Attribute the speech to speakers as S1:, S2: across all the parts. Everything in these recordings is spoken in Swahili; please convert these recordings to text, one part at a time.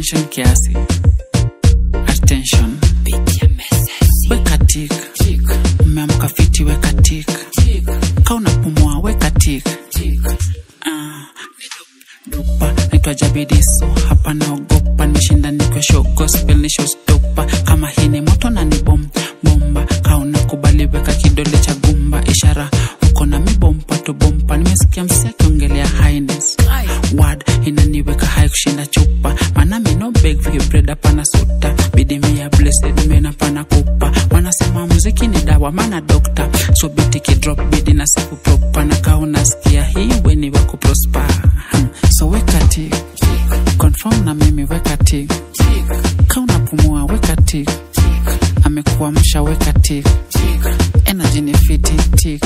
S1: attention kiasi attention weka tik umeamka fiti weka tik ka unapumua weka tik Ah, dopa naitwa jabidiso hapa naogopa nimeshinda nikiwa show gospel ni showstopper kama hii ni moto na ni bom bomba kauna kubali weka kidole cha gumba ishara uko na mibompa tu bompa nimesikia msi akiongelea highness word inaniweka hai kushinda chupa maana mino beg vibreda pana suta bidimia blessed mena pana kupa wanasema muziki ni dawa maana dokta so biti kidrop bidi na siku propa na kaa unasikia hii weni wa kuprosper Hmm. so weka tik confirm na mimi weka tik ka unapumua weka tik amekuamsha weka tik energy ni fiti tik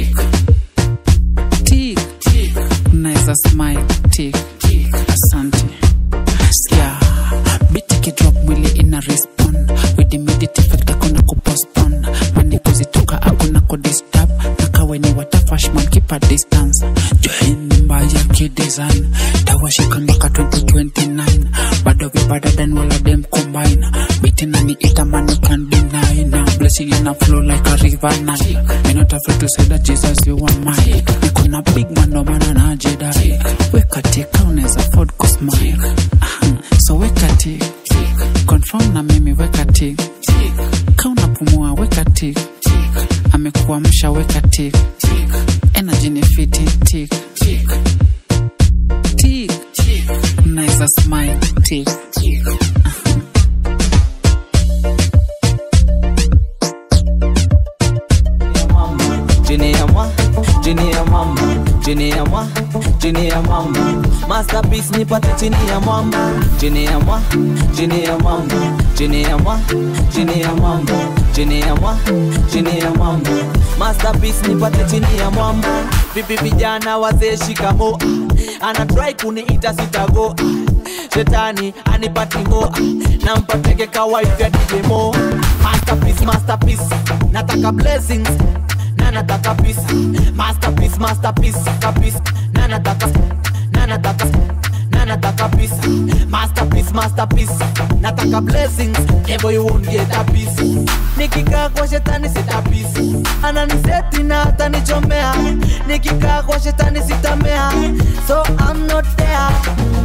S1: tik unaweza smile tik asante sikia biti kidrop mwili ina respond with immediate effect akuna kupostpone mandiko zitoka akuna kudisturb na kawe ni watafashman keep a distance join mbaya kidesign tawashika mpaka 2029 bado vibada dan wala dem combine biti nani itaman you can deny now blessing in a flow like a river Nile me not afraid to say that Jesus you are mine niko na big man no maana najidai weka tika unaweza afford kusmile Aha, so weka tik confirm na mimi weka tik ka unapumua weka tik amekuamsha weka tik energy ni fiti tik tik unaweza smile tik
S2: chini ya mwa chini ya mwamba chini ya mwa chini ya mwamba masterpiece nipate chini ya mwamba chini ya mwa chini ya mwamba chini ya mwa chini ya mwamba chini ya mwa chini ya mwamba masterpiece nipate chini ya mwamba vipi vijana wazee shikamo anatrai kuniita sitago shetani anipati ngo nampateke kawaifya dijemo masterpiece masterpiece nataka blessings na nataka peace masterpiece masterpiece kapis na nataka na nataka na nataka peace masterpiece masterpiece nataka blessings never you won't get a piece nikikaa kwa shetani sita peace ananiseti na atanichomea nikikaa kwa shetani sitamea so I'm not there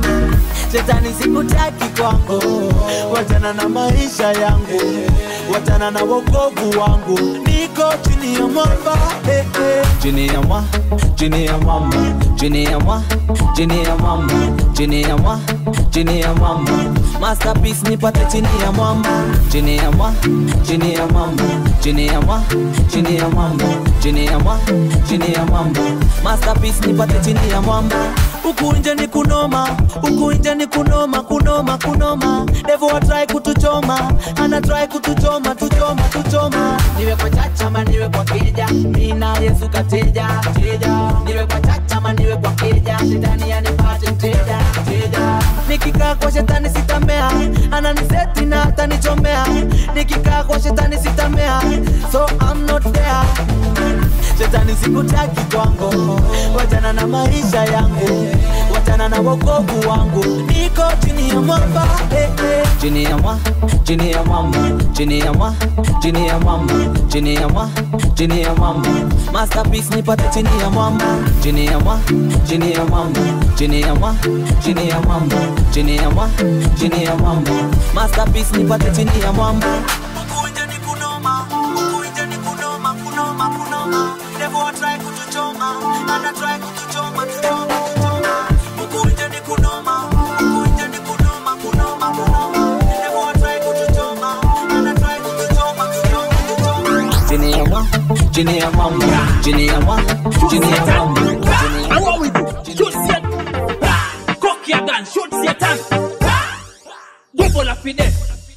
S2: shetani sikutaki kwangu wachana na maisha yangu wachana na wokovu wangu niko chini ya mwamba eh, eh. chini ya mwa chini ya mwamba chini ya mwa chini ya mwamba chini ya mwa chini ya mwamba masterpiece nipate chini ya mwamba chini ya mwa chini ya mwamba chini ya mwa chini ya mwamba chini ya mwa chini ya mwamba masterpiece nipate chini ya mwamba huku nje ni kunoma huku nje ni kunoma kunoma kunoma devo atrai kutuchoma anatrai kutuchoma tuchoma tuchoma niwe kwa chachama niwe kwa kija mina yesu kateja teja niwe kwa chachama niwe kwa kija shetani anipate mteja teja nikikaa kwa shetani sitamea ananiseti na atanichomea nikikaa kwa shetani sitamea so I'm not there shetani sikutaki kwangu wachana na maisha yangu wachana na wokovu wangu niko chini ya mwamba eh, eh. chini ya mwa chini ya mwamba chini ya mwa chini ya mwamba chini ya mwa chini ya mwamba masterpiece nipate chini ya mwamba chini ya mwa chini ya mwamba chini ya mwa chini ya mwamba chini ya mwa chini ya mwamba masterpiece nipate chini ya mwamba Huku nje ni kunoma, huku nje ni kunoma, kunoma, kunoma. Devil a try kutuchoma, ana try kutuchoma, tuchoma, tuchoma. Huku nje ni kunoma, huku nje ni kunoma, kunoma, kunoma. Devil a try kutuchoma, ana try kutuchoma, tuchoma, tuchoma. Chini ya mwa, chini ya mwamba, chini ya mwa, chini ya mwamba, chini ya
S3: And what we do? Shoot Satan. Ah, Cock your gun, shoot Satan. Ah, Double up with them.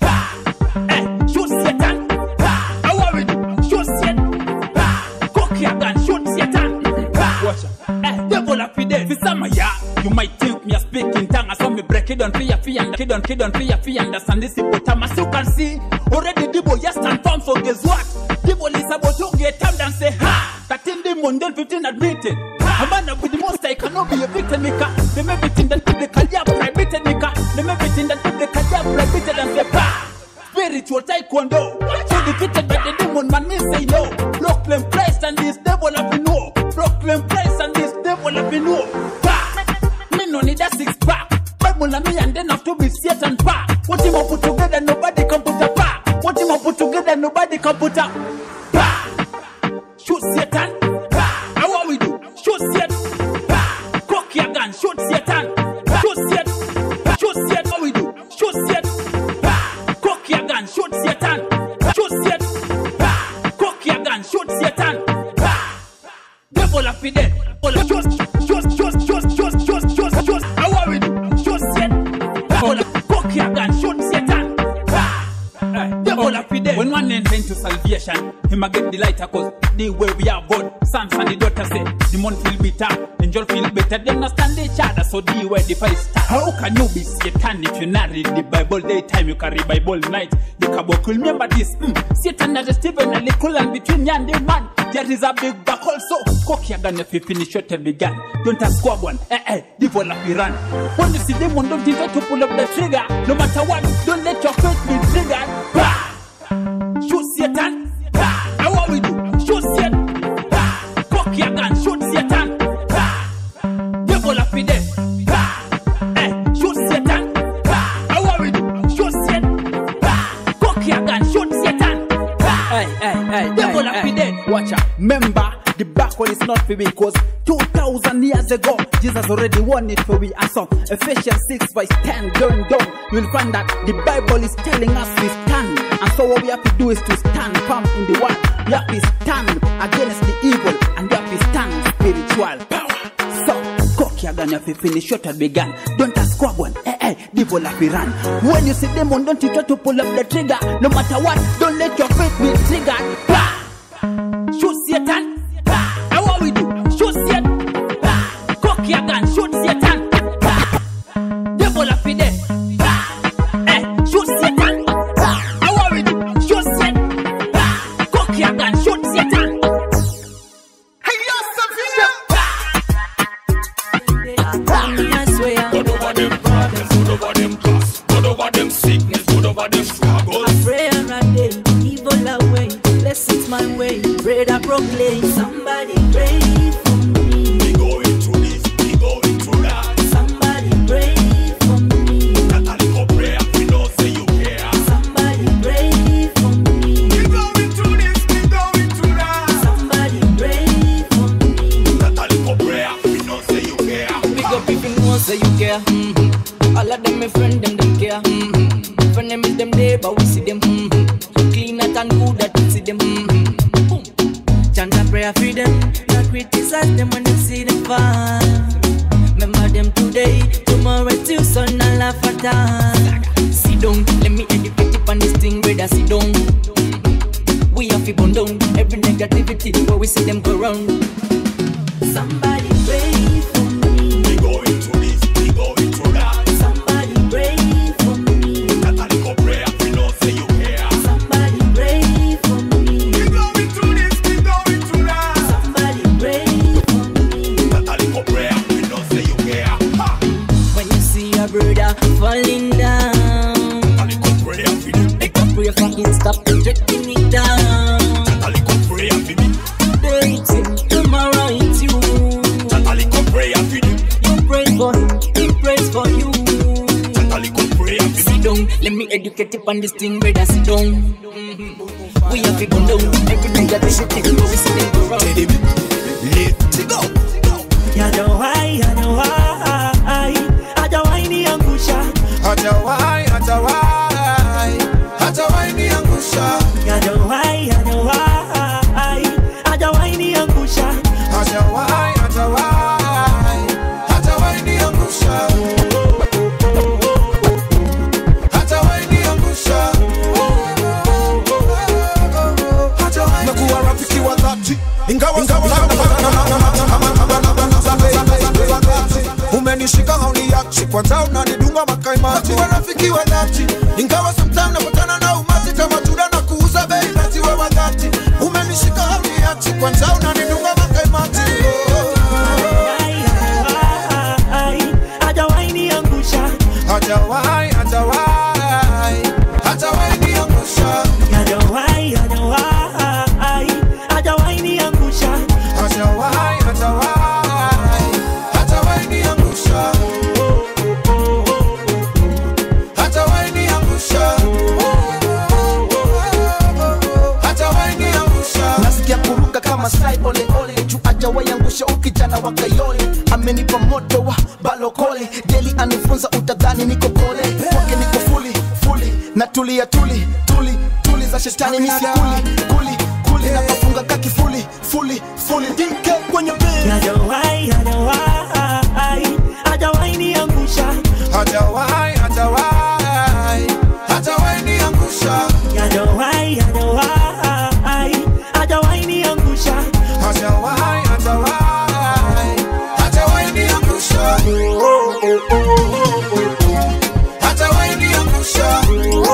S3: Ah, eh, shoot Satan. Ah, and what we do? Shoot Satan. Ah, Cock your gun, shoot Satan. Ah, Watch out. Eh, double up with them. For some of ya, you might think me a speaking tongue. I saw me break it down for ya, for ya, kid on, kid on, for ya, for ya, understand this hippopotamus. You can see, already the boy just stand firm, so guess what? The boy is about to get time and say, ha! That in the Monday 15 admitted. A man up with the most I cannot be a victim, Mika. Them everything that publicly are prohibited, Mika. Them everything that publicly taekwondo. So defeated by the demon, man, me say no. Brooklyn Christ and this devil have been know. Brooklyn Christ and this devil have been know. Bah! Me no need a six pack. Bible and me and then have to be Satan pack. What him up put together, nobody can put a pack. What him up put together, nobody can put a bah! Shoot Satan. Bah! How what we do? Shoot Satan. Bah! Cock your gun. Shoot Satan. Bah! Shoot Satan. Shoot Satan. What we do? Shoot Satan. Bah! Cock your gun. Shoot Satan. Shoot Satan. Bah! Cock your gun. Shoot Satan. Bah! Devil up in there. Shoot, shoot, shoot, shoot, shoot, shoot, shoot, shoot. How what we do? Shoot Satan. Bah! Cock your gun. Shoot Satan. Bah! Aye, Devil up in there. When one enter into salvation, him a get the lighter cause the way we are God. Sons and the daughter say, demon feel bitter, angel feel better. Them not stand each other, so the way the fight start. How can you be Satan if you not read the Bible daytime? You carry Bible night. The caboclo remember this. Mm. Satan and Stephen and little and between you and the man. There is a big back also. Cock your gun if you finish your time began. Don't ask squab one. Eh eh, devil up run. When you see demon, don't try to pull up the trigger. No matter what, don't let your faith be triggered. Bah! Shoot Satan. Bah! Now what we do? Shoot Satan. Bah! Cock your gun. Shoot Satan. Bah! Devil up in there. Bah! Eh, shoot Satan. Bah! Now what we do? Shoot Satan. Bah! Cock your gun. Shoot Satan. Bah!
S2: Hey, hey, hey,
S3: Devil
S2: hey,
S3: up
S2: hey.
S3: in there.
S2: Watch out. Remember, the back one is not for me because 2,000 years ago, Jesus already won it for we. And so, Ephesians 6 verse 10 going down, you'll find that the Bible is telling us we stand. And so what we have to do is to stand firm in the word. We have to stand against the evil and we have to stand spiritual power. So, cock your gun if you finish shot at began. Don't ask squab one. Eh, eh, devil have to run. When you see demon, don't you try to pull up the trigger. No matter what, don't let your faith be triggered. Bah!
S3: Shoot Satan. Bah! Now what we do? Shoot Satan. Bah! Cock your gun. Shoot Satan. Bah! Devil up in there. Bah! Eh, shoot Satan. Bah! Now what we do? Shoot Satan. Bah! Cock your gun. Shoot Satan. Hey, yo, Sophia.
S4: I swear,
S5: Good over them problems, good over them costs, good over them sickness, good over them struggles.
S4: prayer a day, evil away, blessings my way, bread I proclaim. Somebody pray for me,
S5: We going through this, we going through that.
S4: somebody pray for me,
S5: That a little prayer, we know say you care.
S4: somebody pray for me,
S5: We going through this, we going through that.
S4: somebody pray for me.
S5: That a little prayer, we know say you care.
S2: Big up if you know say you care. Mm-hmm. All of them my friend them them care. Mm-hmm. Friend them is them there but we see them. Mm-hmm. Clean out and good that we see them. Mm-hmm. Boom. Chant a prayer for them. Not criticize them when they see them fall. Remember them today, tomorrow till sun and laugh at us. Sit down, let me educate you on this thing, brother. Sit down. We have to burn down every negativity where we see them go round.
S4: Somebody pray for me,
S5: We going through this, we going through that.
S4: somebody pray for me,
S5: That a little prayer, we know say you care.
S4: somebody pray for me,
S5: We going through this, we going through that.
S4: somebody pray for me.
S5: That a little prayer, we know say you care. Ha!
S2: When you see a brother falling down,
S5: That a little prayer for them,
S2: make a pray for him, stop projecting it down.
S5: that a little prayer for me,
S2: Today it's him, tomorrow it's you.
S5: that a little prayer for them,
S2: You pray for him, he prays for you.
S5: that a little prayer for me.
S2: Sit down, let me educate you on this thing, brother. Sit down. Mhm. We have to go down. Everything that they should take, we see them go round.
S5: Let's go.
S6: Hajawahi, hajawahi, hajawahi niangusha,
S7: Hajawahi, hajawahi, hajawahi niangusha.
S6: hajawahi, hajawahi, hajawahi niangusha.
S7: Hajawahi, hajawahi, hajawahi niangusha. Hajawahi niangusha. Hajawahi Mekuwa rafiki wa dhati ingawa umenishika hauniachi kwanza unanidunga makaimati wa rafiki wa dhati ingawa sometime napatana na umati kama tunda na kuuza bei basi we wa dhati umenishika hauniachi kwanza unanidunga makaimati
S6: Hajawahi niangusha,
S7: hajawahi hajawahi hajawahi niangusha
S8: kama sai ole ole juu ajawaiangusha ukijana wa kayole amenipa moto wa balokole deli anifunza utadhani niko kole kwake niko fuli fuli na tulia tuli tuli tuli za shetani misi kuli kuli kuli na kafunga kakifuli fuli fuli dike kwenye bed
S6: hajawahi hajawahi hajawahi niangusha
S7: hajawahi hajawahi hajawahi niangusha
S6: hajawahi hajawahi hajawahi niangusha
S7: hajawahi hajawahi hajawahi niangusha hajawahi niangusha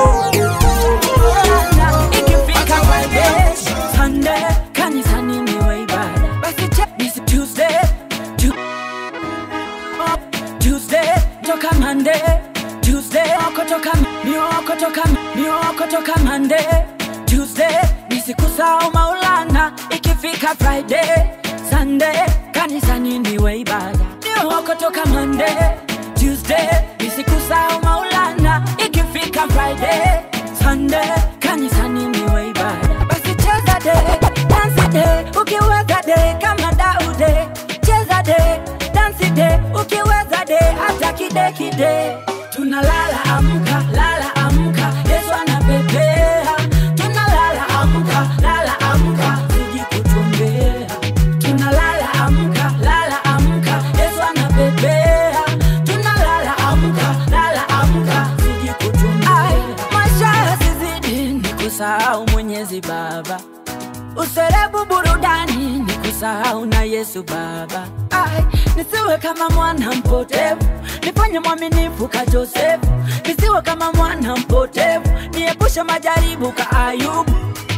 S4: Ikifika Friday, Sunday, kanisani niwe ibada. Basi check this Tuesday, Tu- up, Tuesday, toka Monday, Tuesday, oko toka mioko toka mioko toka Monday, Tuesday, nisikusahau Maulana. Ikifika Friday, Sunday, kanisani niwe ibada. Mioko toka Monday, Tuesday, nisikusahau Maulana. Ikifika Friday, Sunday, kanisani niwe ibada. Basi cheza de, dance de, ukiweza de kama Daude. Cheza de, dance de, ukiweza de hata kide kide. Tunalala amka, lala amka, Yesu anapepea. Tunalala amka, lala amka, siji kutumbea. Tunalala amka, lala amka, Yesu anapepea. Tunalala amka, lala amka, siji kutumbea. Maisha yasizidi ni kusahau Mwenyezi Baba userebu burudani ni kusahau na Yesu Baba. Ai, nisiwe kama mwana mpotevu, nifanye mwaminifu ka Josefu. Nisiwe kama mwana mpotevu, niepushe majaribu ka Ayubu.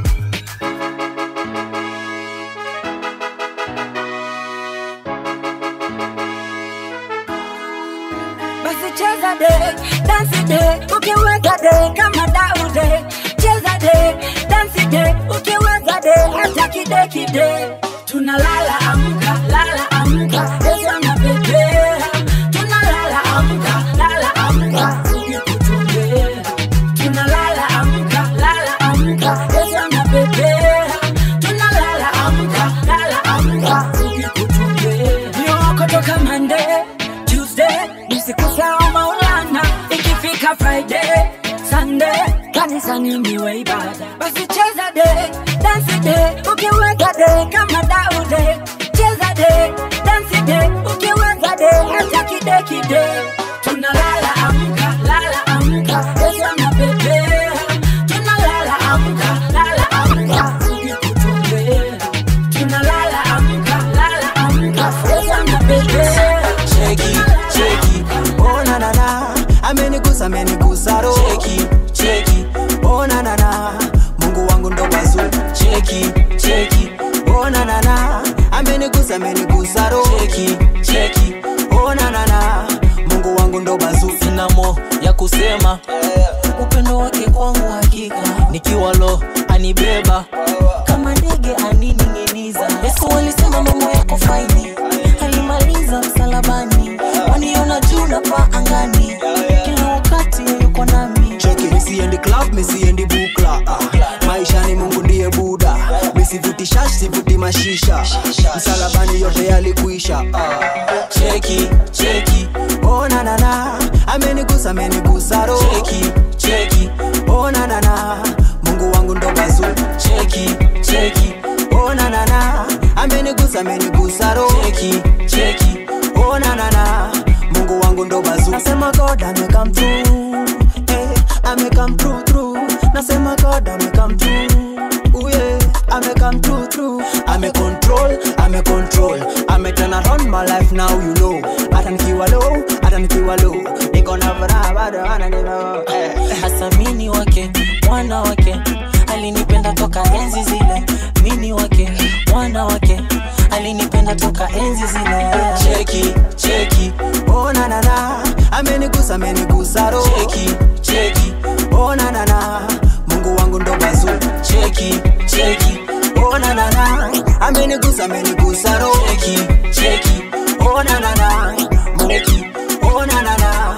S4: Basi cheza de, dance de, ukiweza de kama Daude. Cheza de, dance de, ukiweza de hata kide kide. Tunalala amka, lala amka, Yesu anapepea. Tunalala amka, lala amka, ukikutumbea. Tunalala amka, lala amka, Yesu anapepea. Tunalala amka, lala amka, ukikutumbea. Mioko toka Monday, Tuesday, nisikusahau Maulana. Ikifika Friday, Sunday, kanisani niwe ibada. Basi cheza de, dance de, ukiweza de kama Daude. Cheza de, dance de, ukiweza de hata kide kide. Tunalala amka, lala amka, Yesu anapepea. Tunalala amka, lala amka, ukikutumbea. Tunalala amka, lala amka, Yesu anapepea.
S2: cheki cheki oh na na na amenigusa amenigusa ro cheki cheki oh na na na Mungu wangu ndo bazu cheki cheki oh na na na amenigusa amenigusa ro cheki cheki oh na na na Mungu wangu ndo bazu sina mo ya kusema upendo wake kwangu hakika nikiwa lo anibeba kama ndege anining'iniza Yesu alisema mambo yako faini alimaliza msalabani waniona juu na paa angani kila wakati yuko nami cheki misiendi club misiendi bukla ah. maisha ni mungu ndiye buda misivuti shash sivuti mashisha msalabani yote yalikuisha ah. cheki cheki oh na na na amenigusa amenigusa ro cheki cheki oh na na na mungu wangu ndo bazu cheki cheki oh na na na amenigusa amenigusa ro cheki cheki oh na na na mungu wangu ndo bazu nasema god amekam through eh amekam through through nasema god amekam through Ooh, yeah. amekam through through ame control ame control ame turn around my life now you know hata nikiwa low hata nikiwa low niko na furaha bado ananilo eh. asamini wake mwana wake alinipenda toka enzi zile mini wake mwana wake alinipenda toka enzi zile cheki cheki oh na na na amenigusa amenigusa ro cheki cheki oh na na na Mungu wangu ndo bazu cheki cheki oh na na na amenigusa amenigusa ro cheki cheki oh na na na Mungu oh na na na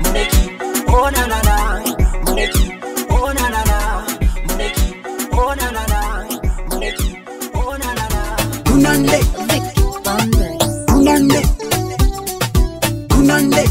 S2: Mungu oh na na na Mungu oh na na na Mungu oh na na na Mungu oh na na na
S8: kunande kunande kunande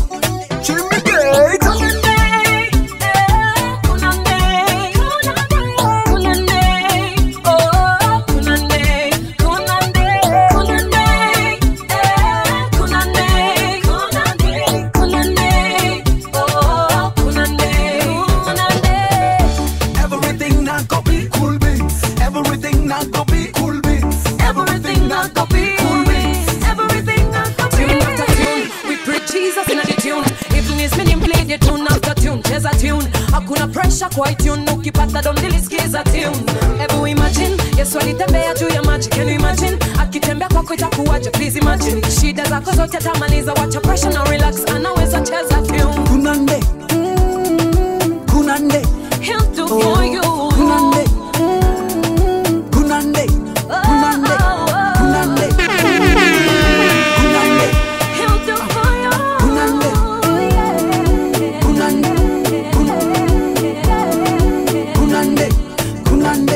S6: Everything not go be cool beans. Everything not go be cool beans. Everything not go be cool beans. Everything not go be
S9: Tune after tune, we preach Jesus in the tune. Even is meaning play the tune after tune, cheza tune. Hakuna pressure kwa tune, ukipata dom nilisikiza tune. Hebu imagine, Yesu alitembea juu ya maji, can you imagine? Akitembea kwako itakuwaje, please imagine. Shida zako zote atamaliza, wacha pressure na relax, anaweza cheza tune.
S8: kunande kunande
S9: He'll do for you.
S8: kunande kunande kunande kunande kunande
S9: He'll do for you.
S8: kunande kunande kunande kunande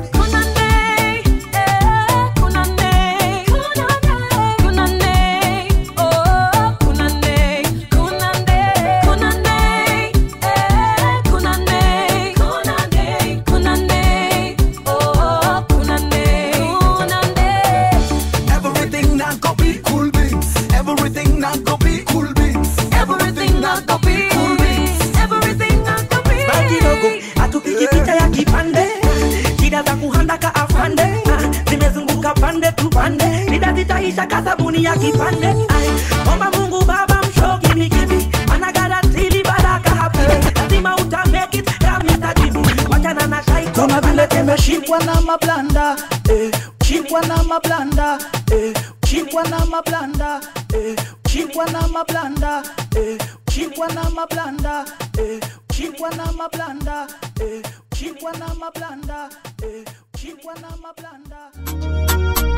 S6: Everything not go be cool beans. Everything not go be cool beans. Everything not go be cool beans. Everything not go be.
S10: Baki kidogo atupigi picha ya kipande shida za kuhandaka afande ah, zimezunguka pande tu pande shida zitaisha kasabuni ya kipande Ai, omba mungu baba mshoki mikibi anagaratili baraka hapi lazima uta make it kamita jibi wachana na shaiko
S8: kama vile tumeshikwa na mablanda eh, shikwa na mablanda eh, shikwa na mablanda eh, shikwa na mablanda eh, shikwa na mablanda eh, shikwa na mablanda eh, shikwa na mablanda eh, shikwa na mablanda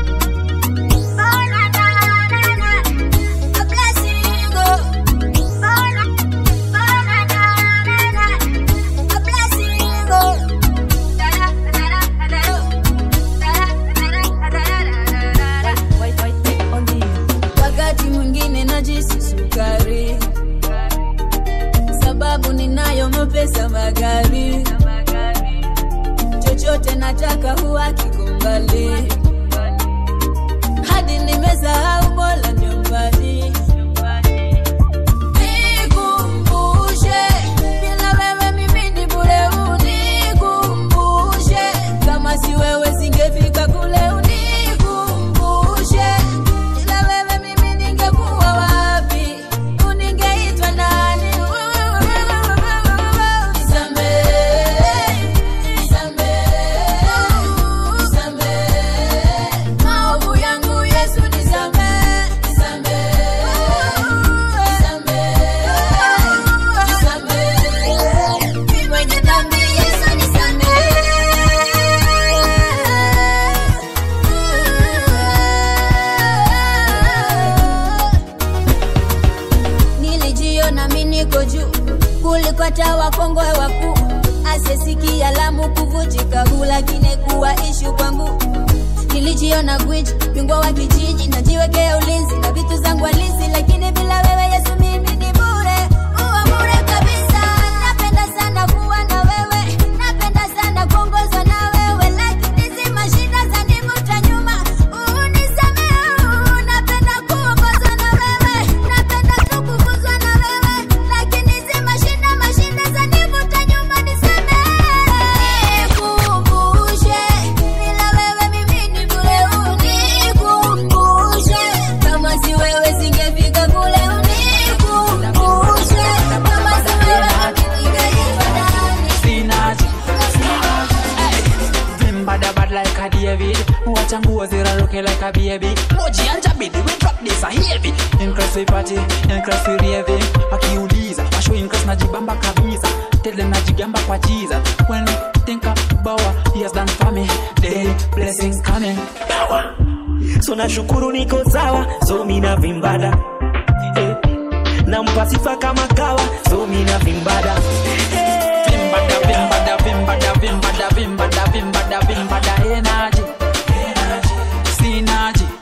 S11: wakati mwingine najisi sukari sababu ninayo mapesa magari chochote nataka huwa kikumbali hadi nimesahau bola nyumbani Nikumbushe, bila wewe mimi ni bure. Unikumbushe, kama si wewe singefika kule. Unikumbushe, bila wewe mimi ningekuwa wapi? Uningeitwa nani? Nisamehe, nisamehe, nisamehe. Maovu yangu Yesu nisamehe, nisamehe, nisamehe, nisamehe. Mimi mwenye dhambi Yesu nisamehe. Nilijiona mimi niko juu kuliko hata wakongwe wakuu, asiyesikia lamu kuvunjika huu, lakini kuwa ishu kwangu nilijiona gwiji bingwa wa kijiji najiwekea ulinzi na vitu zangu halisi lakini bila wewe yesu mimi ni bure uwa bure kabisa napenda sana kuwa na wewe napenda sana kuongozwa na wewe lakini zima shida za nivuta nyuma unisamee napenda kuongozwa na wewe napenda tu kukuzwa na wewe lakini zima shida mashida za nivuta nyuma nisamee nikumbushe bila wewe mimi ni bure unikumbushe kama si wewe singefika kule unikumbushe kama si wewe ningeitwa ndani
S1: Sinaji, Vim bad bad like a David Watch and go ziraruke like a baby Moji and Jabidi we drop this a heavy Increase we party, increase we raving Wakiuliza, washo increase najibamba kabisa Tell them najigamba kwa Jesus When we think about what he has done for me Daily blessings coming Power
S10: so nashukuru niko sawa so mina vimbada eh. nampa sifa kama kawa so mina vimbada
S1: Vimbada, vimbada, vimbada, vimbada, vimbada, vimbada, vimbada, energy Sinaji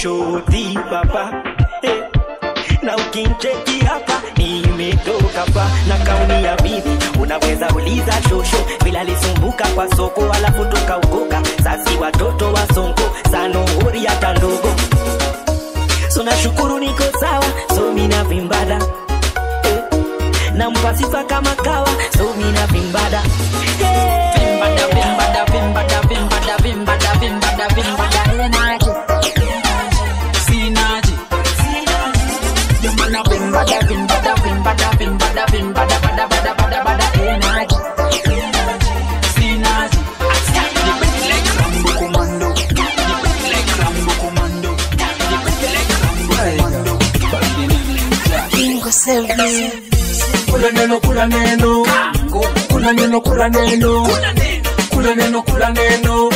S12: shoti papa eh. na ukincheki hapa nimetoka pa na kauni ya bibi unaweza uliza shosho bila lisumbuka kwa soko alafu tukaukoka sasi watoto wa sonko sanohori hata ndogo so nashukuru niko sawa so mina vimbada eh. nampa sifa kama kawa so mina vimbada
S1: Vimbada, vimbada, vimbada, vimbada, vimbada, vimbada, vimbada, energy. Synergy. You man a vimbada, vimbada, vimbada, vimbada, vimbada, bada, bada, bada, bada, energy. Synergy. The beat like Rambo Commando. The beat like Rambo Commando. The beat like Rambo Commando. Body name.
S13: Kingo Seven.
S3: kula neno kula neno kula neno kula neno kula neno kula neno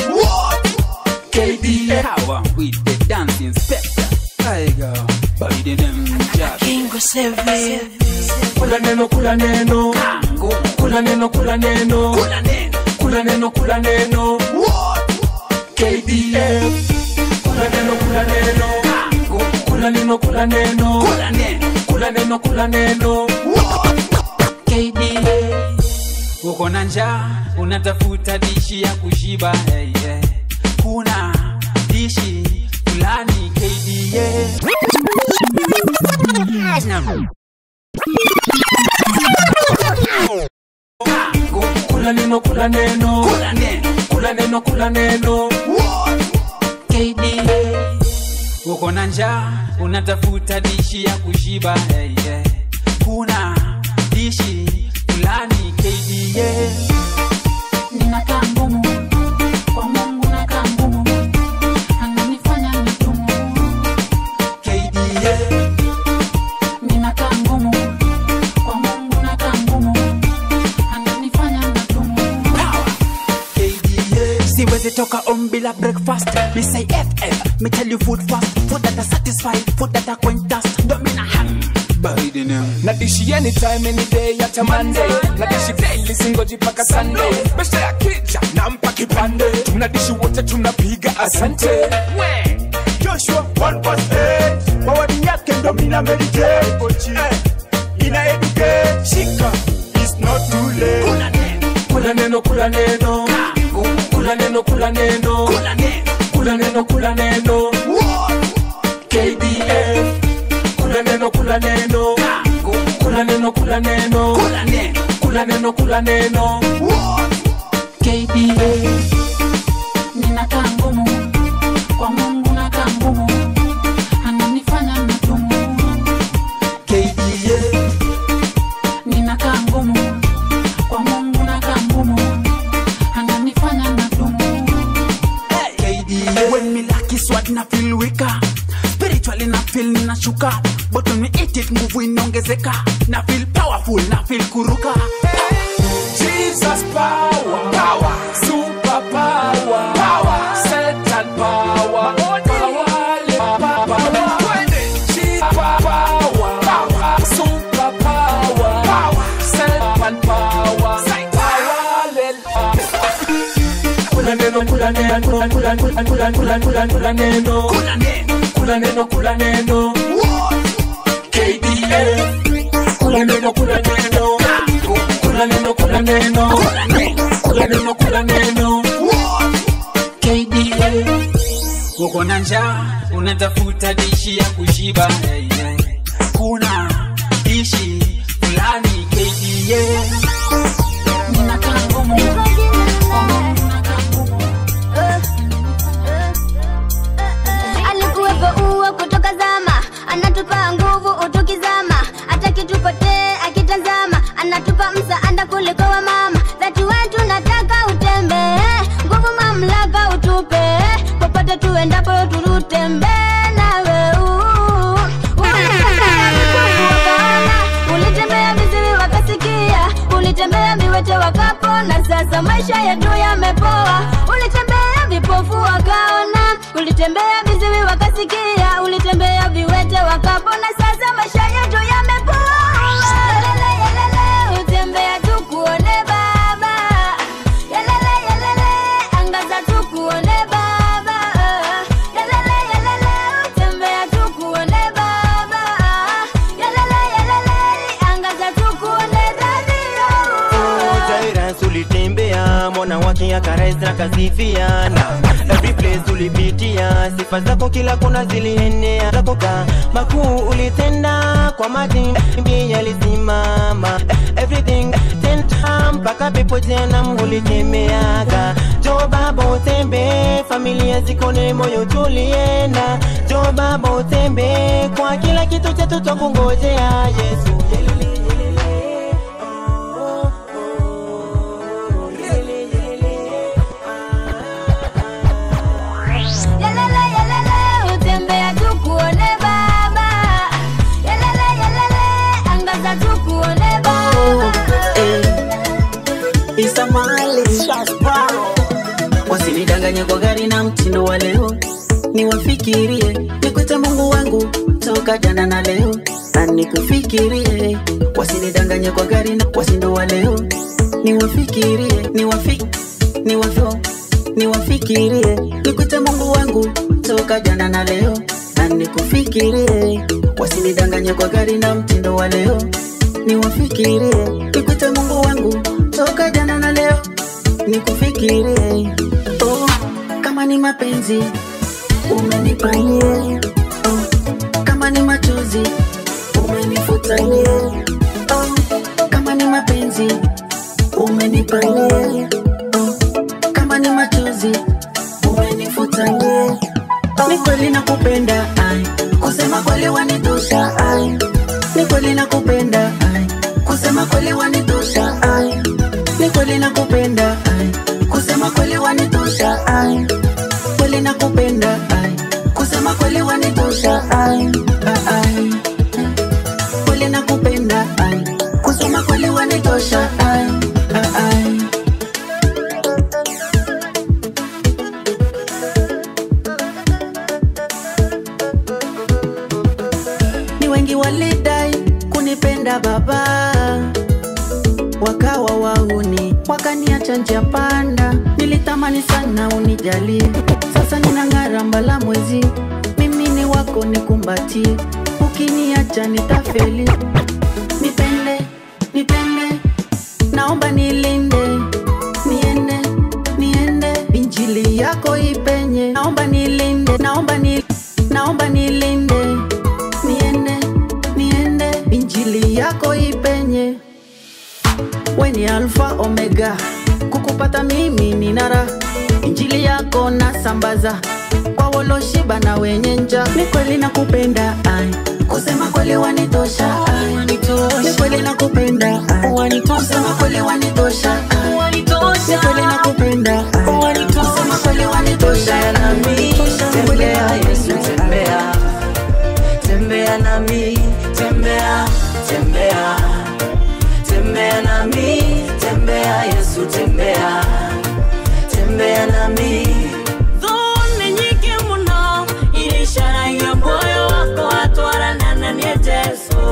S3: KDA
S1: Power with the dancing inspector. I go. Body name.
S13: Kingo Seven.
S3: kula neno kula neno kula neno kula neno kula neno kula neno KDF kula neno kula neno kula neno kula neno kula neno kula neno
S1: KDA. Uko na njaa unatafuta dishi ya kushiba hey, yeah. Kuna dishi fulani KDA.
S3: kula neno kula neno kula neno kula neno
S1: KDA. Uko na njaa unatafuta dishi ya kushiba hey, yeah. Kuna dishi fulani KDA. Ninakaa ngumu kwa Mungu nakaa ngumu ananifanya mitumu KDA. Ninakaa ngumu kwa Mungu nakaa ngumu ananifanya mitumu
S14: siwezi toka on bila breakfast me say ff me tell you food fast food that are satisfied food that are quentas domina ham
S3: na dishi anytime any day hata monday na dishi daily singoji paka sunday besha ya kija nampa kipande tunadishi wote tunapiga asante we joshua 1 mawadi yake ndo mina meditate Eh, ina educate shika it's not too late kula neno kula neno kula neno kula neno kula neno kula neno KDF kula neno kula neno kula neno kula neno kula neno kula neno
S1: KDA. Ninakaa ngumu kwa Mungu nakaa ngumu ananifanya mitumu KDA. Ninakaa ngumu kwa Mungu nakaa ngumu ananifanya mitumu
S14: KDA. when me lucky sword na feel weaker spiritually na feel ninashuka but when me eat it nguvu inaongezeka na feel powerful na feel kuruka
S3: Jesus power, power, super power, power, Satan power, power, power, power. Jesus power, power, super power, power, Satan power, power. Kula neno, kula neno, kula kula kula kula kula kula kula neno, kula neno, kula neno, KDA. Kula neno, kula neno, kula neno, kula neno, kula neno, kula neno,
S1: KDA. Uko na njaa unatafuta dishi ya kushiba hey, yeah. Kuna dishi fulani KDA. Ninakaa ngumu kwa Mungu nakaa ngumu
S11: alikuwepo uo kutoka zama anatupa nguvu utukizama hata kitupotee akitazama anatupa msaada kuliko wa mama dhati wetu nataka utembee nguvu mamlaka utupe popote tuendapo turutembee nawe uu. Ulitembea vipofu wakaona, ulitembea viziwi wakasikia ulitembea viwete wakapona sasa maisha yetu yamepoa ulitembea vipofu wakaona ulitembea viziwi wakasikia ulitembea viwete wakapona sasa maisha yetu yamepoa Yelele, yelele, utembea tukuone baba Yelele, yelele, angaza tukuone baba Yelele, yelele,
S15: dunia karaisra kasifiana every place tulipitia sifa zako kila kona zilienea zako ka makuu ulitenda kwa maji mbi yalisimama everything tenta mpaka pepo jana mulitemeaga jo baba utembe familia zikone moyo tulienda jo baba utembe kwa kila kitu chetu twakungojea yesu
S11: Yelele, yelele, utembea tukuone baba. Yelele, yelele, angaza tukuone baba.
S1: isamali wasinidanganye kwa gari na mtindo wa leo niwafikirie nikwite mungu wangu toka jana na leo na nikufikirie wasinidanganye kwa gari na wasindo wa leo niwafikirie niwafi niwafyo niwafikirie nikwite mungu wangu toka jana na leo na nikufikirie wasinidanganye kwa gari na mtindo wa leo niwafikirie nikwite mungu wangu toka jana na leo nikufikirie oh, kama ni mapenzi umenipanie oh, kama ni machozi umenifutanie oh, kama ni mapenzi umenipanie oh, kama ni machozi umenifutanie ni kweli nakupenda ai kusema kweli wanitosha ai ni kweli nakupenda ai kusema kweli wanitosha ai ni kweli nakupenda ai kusema kweli wanitosha ai kweli nakupenda ai kusema kweli wanitosha ai Ah, ai kweli nakupenda ai kusema kweli wanitosha ai Ah, ai ni wengi walidai kunipenda baba wakawa wauni wakaniacha njia panda nilitamani sana unijalie sasa ninang'ara mbala mwezi mimi ni wako nikumbatie ukiniacha nitafeli nipende nipende naomba nilinde niende niende injili yako ipenye naomba nilinde naomba ni, naomba nilinde niende niende injili yako ipenye we ni alfa omega kukupata mimi ni nara injili yako nasambaza kwa woloshiba na wenye nja ni kweli nakupenda ai kusema kweli wanitosha ai ni kweli nakupenda ai kusema kweli wanitosha ai ni kweli nakupenda ai kusema kweli wanitosha nami
S2: tembea yesu tembea tembea nami tembea tembea tembea nami tembea yesu tembea tembea nami
S16: Dhuni nyingi mno ili ishara ya moyo wako watwarana na niye Yesu.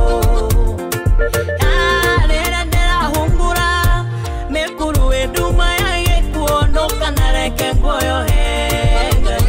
S16: Arera nderahungura mekuru eduma yaye kuondoka na reke ngoyo henga.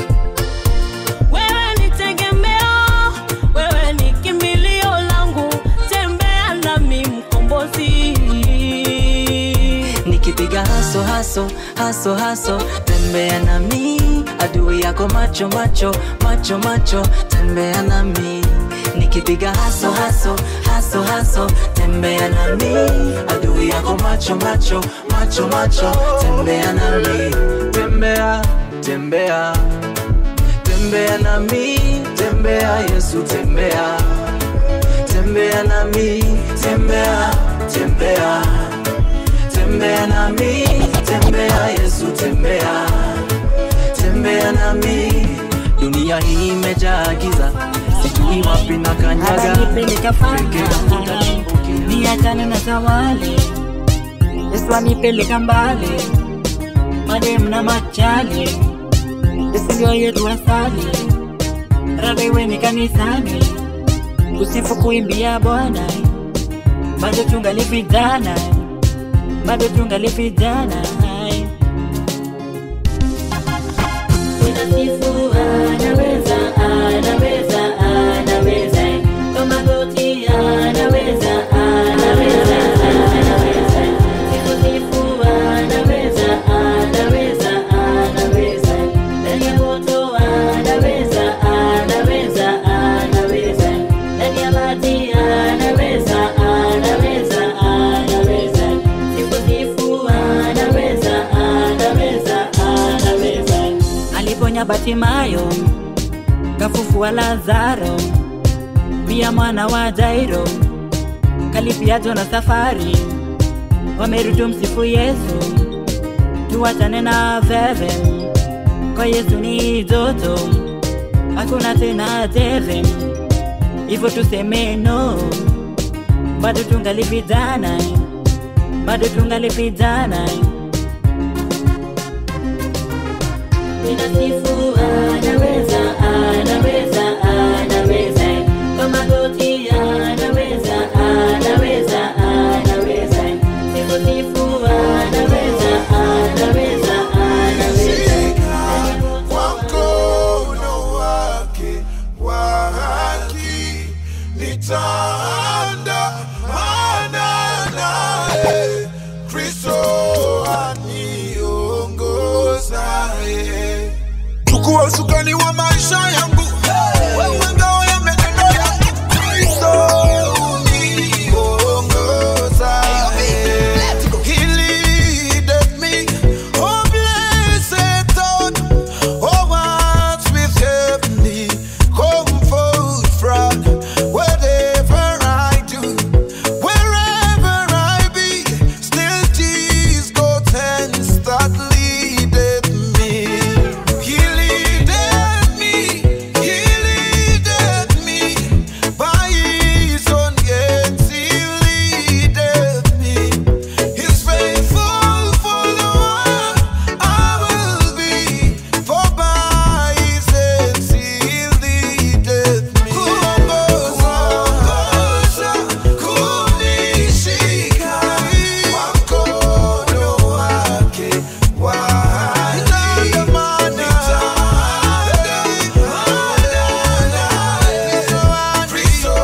S16: Wewe ni tegemeo, wewe ni kimbilio langu, tembea nami mkombozi.
S2: nikipiga haso haso haso haso tembea nami adui yako macho macho macho macho tembea nami nikipiga haso haso haso haso tembea nami adui yako macho macho macho macho tembea nami tembea tembea tembea nami tembea yesu tembea tembea nami tembea tembea tembea nami tembea yesu tembea tembea nami dunia hii imejaa giza sijui wapi na kanyaga
S17: Ananipeleka fanga niachane na zawali Yesu anipeleka mbali madem na machali Yesu ndio yetu asali rabe weni kanisani kusifu kuimbia Bwana bado tungali vijana bado tungali vijana Ninasifu anaweza anaweza anaweza kwa magoti anaweza anaweza anaweza sifu sifu anaweza aliponya Batimayo, kafufua Lazaro, pia mwana wa Jairo, kalipia Jona safari, wamerudi msifu Yesu, tuwachane na veve, kwa Yesu ni joto, hakuna tena teve, hivyo tuseme no, bado tungali vijana, bado tungali vijana.
S16: Ninasifu anaweza, anaweza, anaweza. Kwa magoti anaweza, anaweza, anaweza. Sifu, sifu, anaweza, anaweza, anaweza.
S7: kwa mkono wake wa haki nitaandamana naye kristo aniongozaye chukua usukani wa maisha yangu wewe ngao ya menendo yangu kristo uniongozaye He leadeth me, oh blessed thought, oh hearts with heavenly comfort from whatever I do, wherever I be, still Jesus God's hands that leadeth me. He leadeth me, He leadeth me, by His own hands He leadeth me. His faithful follower I will be, for by His hands He leadeth me. Kuongoza, kunishika kwa mkono wake wa haki. Nitaandamana, Kristo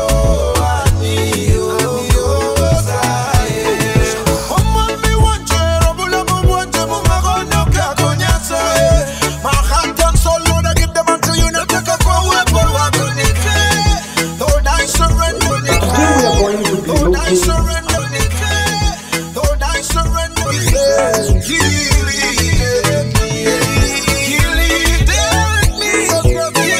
S7: aniongozaye. Omwami wanje, obulamu bwanje mu makono gako Nyasaye. My heart and soul, Lord, I give them unto you. Nataka kwa uwepo wako nikae. Lord, I surrender nikae. Lord, I surrender nikae. Lord, I surrender nikae. He leadeth me. He leadeth me. He leadeth me.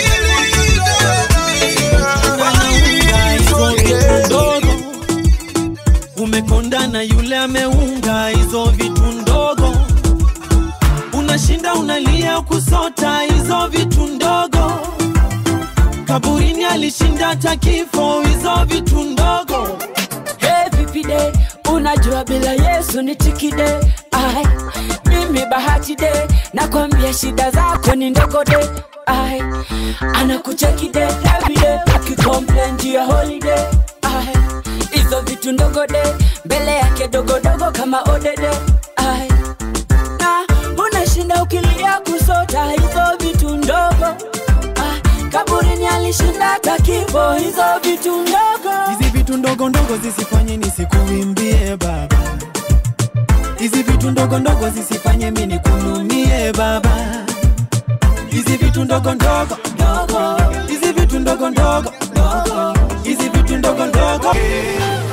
S18: ndogo umekonda na yule ameunga hizo vitu ndogo unashinda unalia kusota hizo vitu ndogo kaburini alishinda hata kifo hizo vitu ndogo
S4: Hey, vipi de unajua bila yesu ni tikide ai mimi bahati de nakwambia shida zako ni ndogo de ai anakucheki de davide akikomplain juu ya holiday ai hizo vitu ndogo de mbele yake dogodogo kama odede ai na unashinda ukilia kusota hizo vitu ndogo ai kaburini alishinda hata kifo hizo vitu ndogo
S18: hizi vitu ndogo ndogo zisifanye nisikuimbie baba hizi vitu ndogo ndogo zisifanye mi nikunumie baba hizi vitu ndogo ndogo hizi vitu ndogo ndogo hizi vitu ndogo ndogo